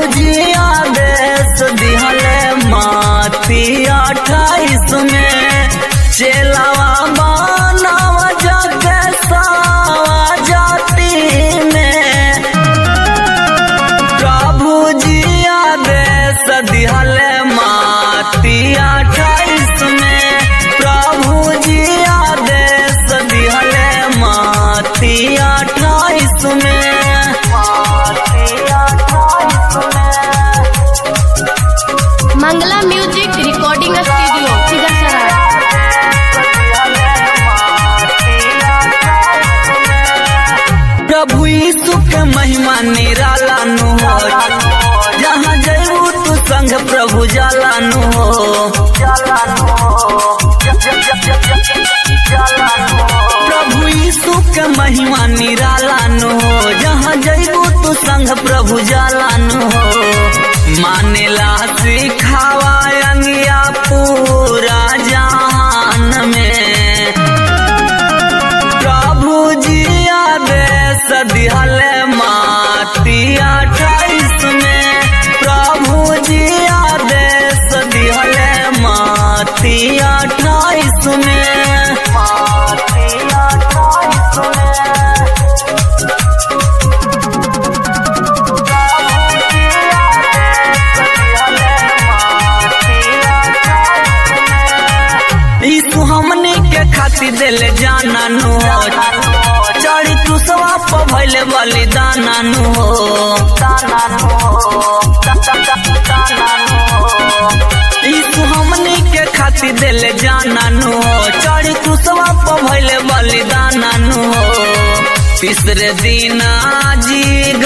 जी आदेश दिहले माती अठाईस में चेलावा मानव जग सावा जाति में प्रभु जी आदेश दिहले माती अठाईस में प्रभु जी आदेश दिहले माती अठाईस में माती अठाईस में Mangla music recording studio Sigarsarai प्रभु यीशु के महिमा निराला नु हो जहाँ जयबू तू संग प्रभु जाला नु हो प्रभु यीशु के महिमा निराला नु हो जहाँ जयबू तू संग प्रभु जाला नु हो मानेला सिखावा अंगिया पूरा जहान में प्रभु जी आदेश दिहले माती अठाईस में प्रभु जी आदेश दिहले माती अठाईस में माती अठाईस में यीशु हमनी के खातिर दिले जाना नु हो चढ़ी क्रूसवा पर भइले बलिदाना नु हो यीशु हमनी के खातिर दिले जाना नु हो चढ़ी क्रूसवा पर भइले बलिदाना नु हो तीसरे दिन जी